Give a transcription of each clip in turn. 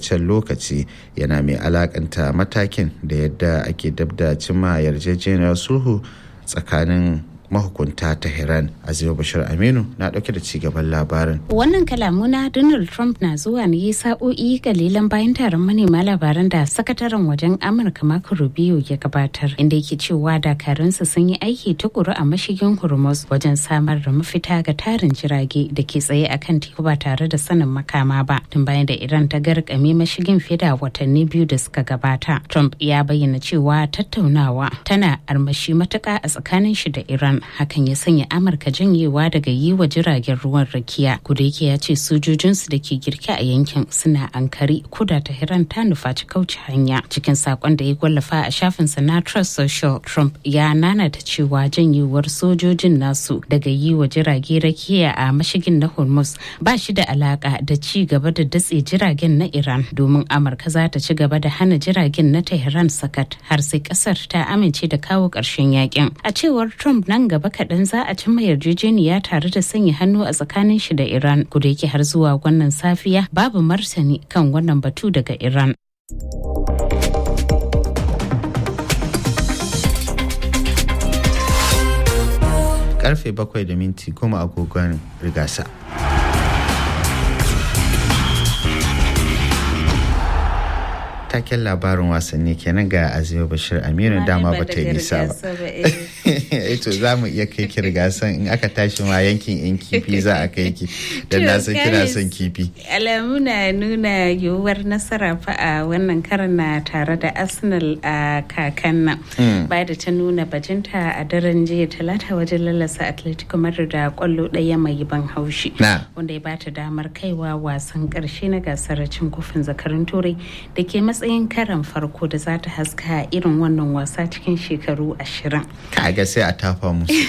takaitaccen lokaci yana mai alakanta matakin da yadda ake dabda cimma yarjejeniyar sulhu tsakanin mahukunta Tehran Azima Bashir Aminu na dauke da cigaban labarin. Wannan kalamu na Donald Trump na zuwa ne sa'o'i kalilan bayan taron manema labaran da sakataren wajen Amurka Marco Rubio ya gabatar inda yake cewa dakarunsa sun yi aiki tukuru a mashigin Hormuz wajen samar da mafita ga tarin jirage da ke tsaye a kan teku ba tare da sanin makama ba tun bayan da Iran ta garkame mashigin fiye da watanni biyu da suka gabata. Trump ya bayyana cewa tattaunawa tana armashi matuka a tsakanin shi da Iran hakan ya sanya amurka janyewa daga yi wa jiragen ruwan rakiya yake ya ce sojojinsu da ke girke a yankin suna ankari kuda ta hiran ta nufaci kauce hanya cikin sakon da ya wallafa a shafinsa na trust social trump ya nanata cewa janyewar sojojin nasu daga yi wa jirage rakiya a mashigin na hormuz ba shi da alaka da ci gaba da datse jiragen na iran domin amurka za ta ci gaba da hana jiragen na tehran sakat har sai kasar ta amince da kawo ƙarshen yakin a cewar trump nan gaba kaɗan za a cimma yarjejeniya tare da sanya hannu a tsakanin shi da Iran kuda yake har zuwa wannan safiya babu martani kan wannan batu daga Iran. Karfe bakwai da minti goma agogon rigasa. taken labarin wasanni kenan ga azima bashir aminu dama ba ta yi nisa ba to za mu iya kai ki gasan in aka tashi ma yankin yan kifi za a kai ki don na san kina son kifi alamu na nuna yiwuwar nasara fa a wannan karan na tare da arsenal a kakan nan ba da ta nuna bajinta a daren jiya talata wajen lalasa atletico madrid da kwallo ɗaya mai ban haushi wanda ya bata damar kaiwa wasan karshe na gasar cin kofin zakarun turai da ke matsayin karan farko da za ta haska irin wannan wasa cikin shekaru ashirin. Kaga sai a tafa musu.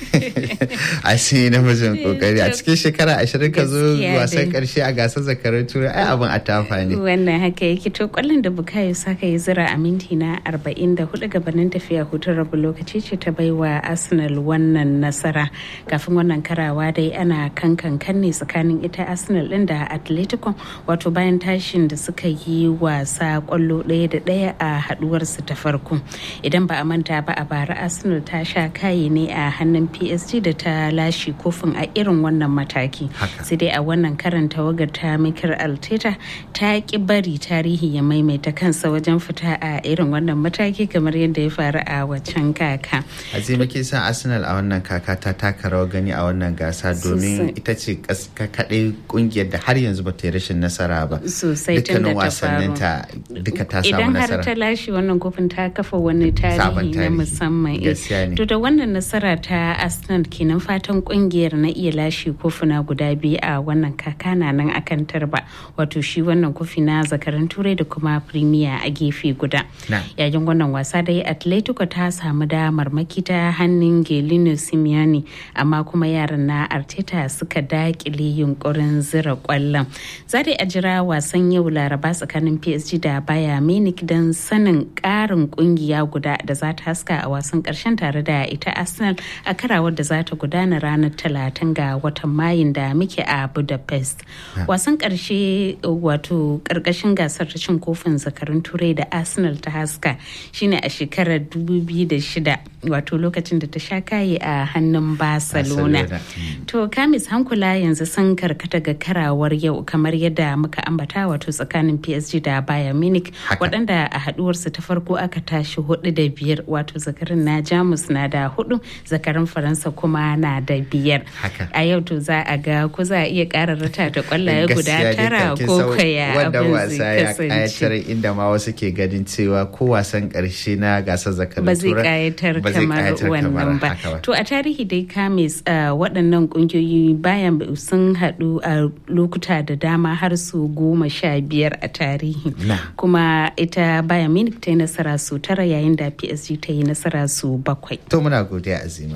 a sai namijin kokari a cikin shekara ashirin ka zo wasan karshe a gasar zakarar turai ai abin a tafa ne wannan haka yake to kwallon da bukayo saka ya zira a minti na arba'in da hudu gabanin tafiya hutun rabu lokaci ce ta baiwa arsenal wannan nasara kafin wannan karawa dai ana kankan kan ne tsakanin ita arsenal din da atletico wato bayan tashin da suka yi wasa kwallo ɗaya da ɗaya a haduwarsu ta farko idan ba a manta ba a bara arsenal ta sha kayi ne a hannun psg da ta lashe kofin a irin wannan mataki sai dai a wannan karan tawagar ta mikir alteta ta ki bari tarihi ya maimaita kansa wajen fita a irin wannan mataki kamar yadda ya faru a waccan kaka azima ke san arsenal a wannan kaka ta taka rawar gani a wannan gasa domin ita ce kaɗai kungiyar da har yanzu ba ta yi rashin nasara ba sosai tun da ta faru duka ta samu nasara idan har ta lashe wannan kofin ta kafa wani tarihi na musamman to da wannan nasara ta arsenal kenan fatan kungiyar na iya lashe kofuna guda biyu a wannan kaka na nan akan tarba wato shi wannan kofi na zakaran turai da kuma premier a gefe guda yayin wannan wasa dai atletico ta samu damar makita hannun gelino simeone amma kuma yaran na arteta suka dakile yunkurin zira kwallon za a jira wasan yau laraba tsakanin psg da baya munich don sanin karin kungiya guda da za ta haska a wasan karshen tare da ita arsenal a karawar da za ta gudana ranar talatin ga watan mayun da muke a budapest wasan karshe wato karkashin gasar ta cin kofin zakarun turai da arsenal ta haska shine a shekarar 2006 wato lokacin da ta sha kaye a hannun barcelona to kamis hankula yanzu sun karkata ga karawar yau kamar yadda muka ambata wato tsakanin psg da bayern munich waɗanda a haduwarsu ta farko aka tashi hudu da biyar wato zakarin na jamus na da hudu zakarin faransa kuma na da biyar a yau to za a ga ko za a iya ƙara rata da kwallaye guda tara ko kaya abin zai kasance inda ma wasu ke ganin cewa ko wasan ƙarshe na gasar zakarin ba zai kayatar kamar wannan ba to a tarihi dai kamis waɗannan ƙungiyoyi bayan sun haɗu a lokuta da dama har su goma sha biyar a tarihi kuma ita bayan munich ta yi nasara su tara yayin da psg ta yi nasara su bakwai to muna godiya azima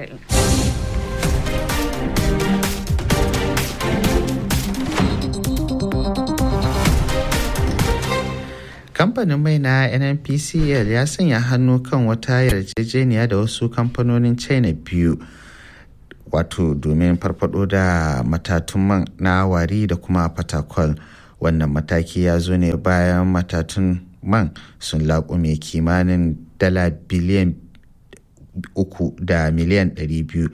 kamfanin mai na nnpcl ya sanya hannu kan wata yarjejeniya da wasu kamfanonin china biyu wato domin farfado da matatun man na wari da kuma fatakwal wannan mataki ya zo ne bayan matatun man sun laƙume kimanin dala biliyan uku da miliyan ɗari biyu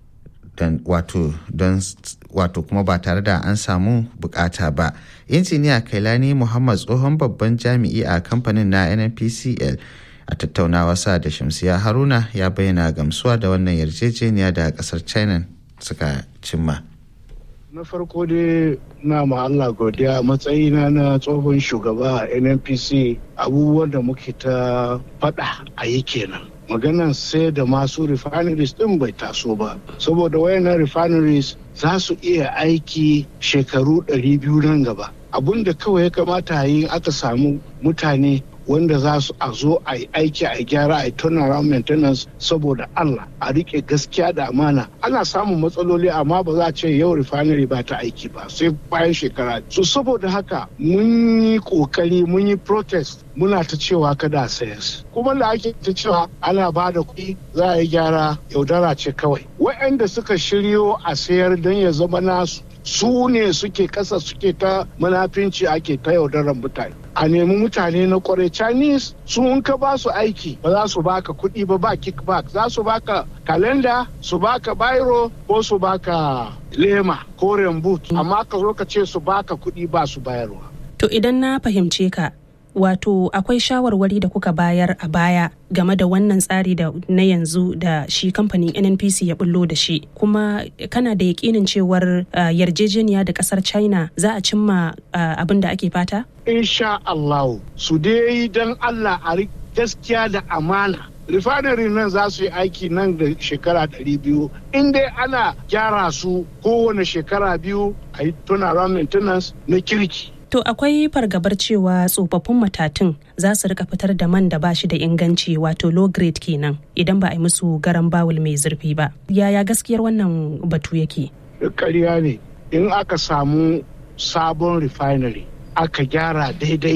wato don wato kuma ba tare da an samu bukata ba injiniya kailani muhammad tsohon babban jami'i a kamfanin na nnpcl a tattaunawa sa da shamsiya haruna ya bayyana gamsuwa da wannan yarjejeniya da kasar china suka cimma na farko dai na ma Allah godiya matsayina na tsohon shugaba a nnpc abubuwan da muke ta faɗa a yi kenan maganan sai da masu refineries din bai taso ba saboda wayannan refineries za su iya aiki shekaru 200 nan gaba abun da kawai ya kamata a yi aka samu mutane wanda za su a zo a yi aiki a gyara a yi turnaround maintenance saboda Allah a rike gaskiya da amana ana samun matsaloli amma ba za a ce yau refinery ba ta aiki ba sai bayan shekara so saboda haka mun yi kokari mun yi protest muna ta cewa kada a sayas kuma da ake ta cewa ana ba da kuɗi za a yi gyara yaudara ce kawai waɗanda suka shiryo a sayar don ya zama nasu su ne suke kasa suke ta munafinci ake ta yaudarar mutane a nemi mutane na kwarai chinese sun ka ba su aiki ba za su baka kuɗi ba ba kickback za su baka kalenda su baka biro ko su baka lema ko boot amma ka zo ka ce su baka kuɗi ba su bayarwa to idan na fahimce ka wato akwai shawarwari da kuka bayar a baya game da wannan tsari da na yanzu da shi kamfanin nnpc ya bullo da shi kuma kana da yakinin cewar uh, yarjejeniya da kasar china za a cimma uh, abin da ake fata insha allahu su dai don allah a gaskiya da amana refinery nan za su yi aiki nan da shekara 200 in dai ana gyara su kowane shekara biyu a yi turnaround maintenance na kirki To akwai fargabar cewa tsofaffin matatun za su rika fitar da man da ba shi da inganci wato low grade kenan idan ba a yi musu garan bawul mai zurfi ba. Yaya gaskiyar wannan batu yake? Ƙarya ne in aka samu sabon refinery aka gyara daidai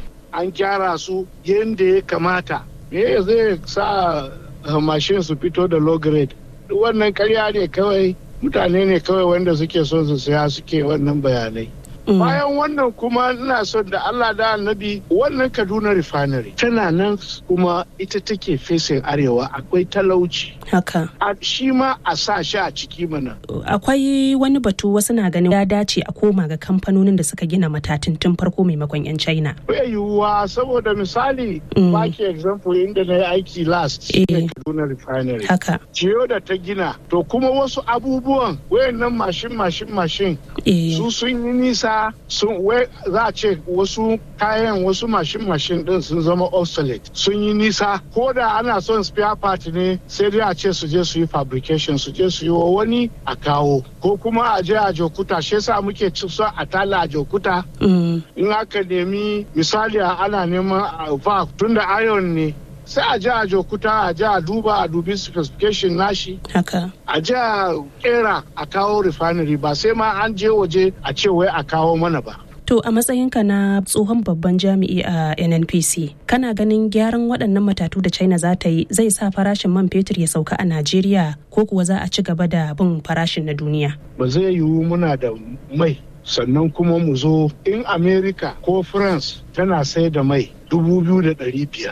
an gyara su yadda ya kamata me zai sa mashin su fito da low grade wannan ƙarya ne kawai mutane ne kawai wanda suke son su saya suke wannan bayanai bayan wannan kuma ina son da Allah da annabi wannan Kaduna refinery tana nan kuma ita take fesin arewa akwai talauci haka a shi ma a sa shi a ciki mana akwai wani batu wasu na ganin ya dace a koma ga kamfanonin da suka gina matatun tun farko maimakon yan China bai yiwuwa saboda misali baki example inda na yi aiki last Kaduna refinery haka ciyo da ta gina to kuma wasu abubuwan wayannan mashin mashin mashin su sun yi nisa sun za a ce wasu kayan wasu mashin mashin din sun zama obsolete sun yi nisa ko da ana son spare part ne sai dai a ce su je su yi fabrication su je su yi wa wani a kawo ko kuma a je a jokuta shi yasa muke ci so a tala a jokuta in aka nemi misali ana neman valve tunda iron ne sai a ji a jokuta a ji a duba a dubi specification nashi haka a ji a kera a kawo refinery ba sai ma an je waje a ce wai a kawo mana ba To a matsayinka na tsohon babban jami'i a NNPC, kana ganin gyaran waɗannan matatu da China za ta yi zai sa farashin man fetur ya sauka a Najeriya ko kuwa za a ci gaba da bin farashin na duniya? Ba zai yiwu muna da mai sannan kuma mu zo in America ko France tana sai da mai dubu biyu da ɗari biyar.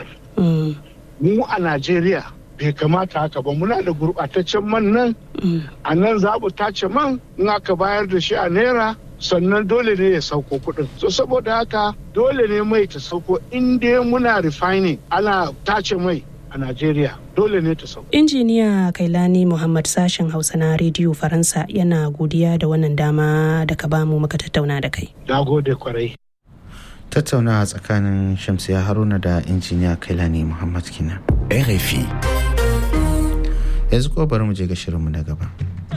Mu a Najeriya bai kamata haka ba muna da gurɓataccen man nan a nan za mu tace man in aka bayar da shi a naira sannan dole ne ya sauko kuɗin so saboda haka dole ne mai ta sauko in dai muna refining ana tace mai a Najeriya dole ne ta sauko. Injiniya Kailani Muhammad sashen Hausa na Rediyo Faransa yana godiya da wannan dama da ka bamu muka tattauna da kai. Na gode kwarai. Tattaunawa tsakanin Shamsiya Haruna da injiniya Kailani Muhammad Kina. RFI. Yanzu ko bari mu je ga shirinmu na gaba.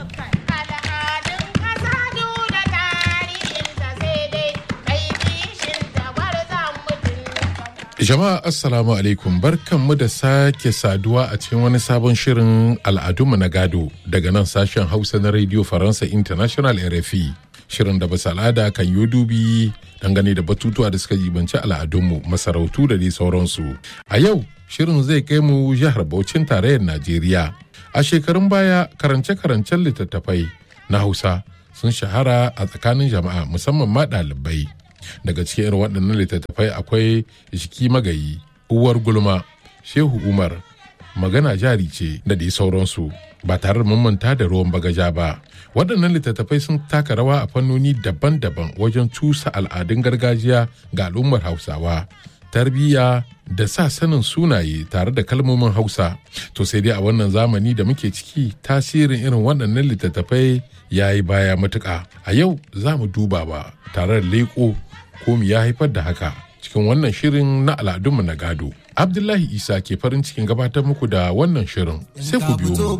Jama'a Assalamu alaikum barkanmu da sake saduwa a cikin wani sabon shirin al'adunmu na gado daga nan sashen Hausa na Radio Faransa International RFI. Shirin da basu al'ada kan yi dubi dangane da batutuwa da suka jibanci al'adunmu masarautu da dai sauransu. A yau shirin zai kai mu jihar Bauchin tarayyar Najeriya. A shekarun baya karance-karancen littattafai na Hausa sun shahara a tsakanin jama'a musamman ma ɗalibai. daga cikin irin waɗannan littattafai akwai jiki magayi uwar gulma shehu umar magana jari ce da dai sauransu ba tare da manta da ruwan bagaja ba waɗannan littattafai sun taka rawa a fannoni daban-daban wajen cusa al'adun gargajiya ga al'ummar hausawa tarbiyya da sa sanin sunaye tare da kalmomin hausa to sai dai a wannan zamani da muke ciki tasirin irin waɗannan littattafai ya yi baya matuƙa a yau za mu duba ba tare da leƙo ko ya haifar da haka cikin wannan shirin na al'adunmu na gado abdullahi isa ke farin cikin gabatar muku da wannan shirin sai ku biyo mu